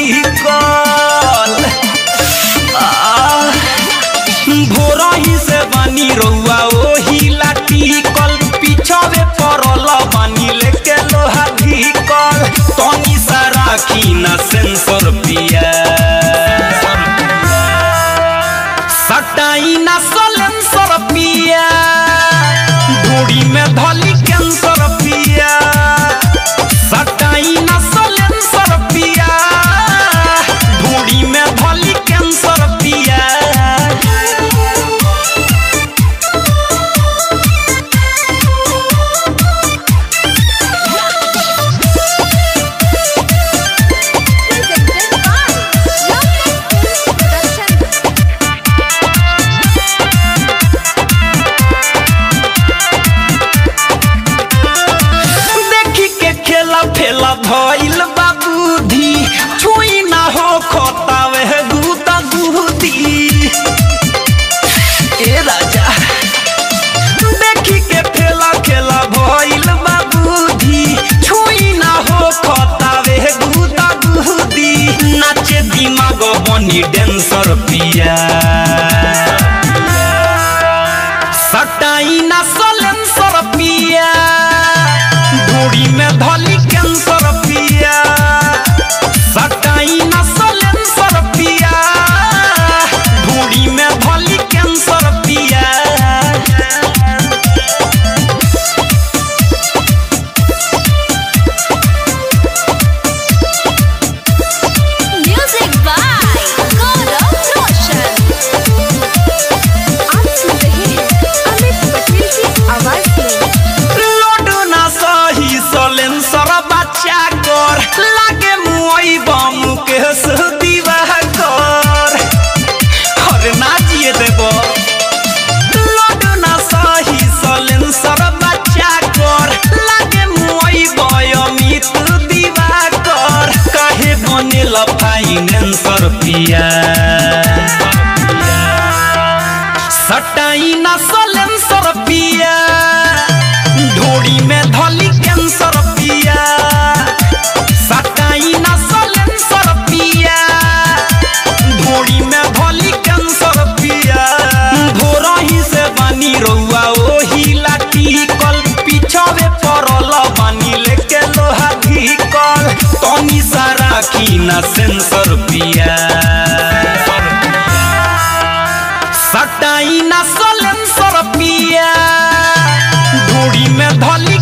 ढीकल भोरही से बानी रउआ ओही लाटिकल पिछवे पड़ल बानी लेके लोहा ढीकल तनी सा राखी ना सेंसर पिया सटाई ना सलेंसर पिया ढूढ़ी में धली कैंसर पिया सटाई ना सलेंसर पिया ढूढ़ी में धली कैंसर पिया Presented by Lovelet Films Production. देखी के खेला फेला भइल बाबूधी छुई ना हो खोतावे गुदा गुदी ए राजा देखी के फेला खेला भइल बाबूधी छुई ना हो खोतावे गुदा गुदी नाचे दिमाग बनी डेंसर पिया सटाई ना सलेंसर पिया ढूढ़ी में धली कैंसर पिया सटाई ना सलेंसर पिया ढूढ़ी में धली कैंसर पिया Music by Gaurav Roshan. आप सुन रहे हैं अमित पटेल की आवाज में लोडो ना सही सलेंसर बच्चा कर लागे मुई बम के दीवा कर अरे ना जिए देबो लोडो ना सही सलेंसर बच्चा कर लागे मुई बयमित दीवा कर काहे बनेल फाइनेंसर पिया सटाई ना सलेंसर पिया ढोड़ी में धली कैंसर पिया सटाई ना सलेंसर पिया ढोड़ी में धली कैंसर पिया भोरही से बानी रउआ ओही लाटिकल पिछवे पड़ल बानी लेके लोहा ढीकल तनी सा राखी ना सेंसर पिया सटाई ना सलेंसर पिया ढूढ़ी में धली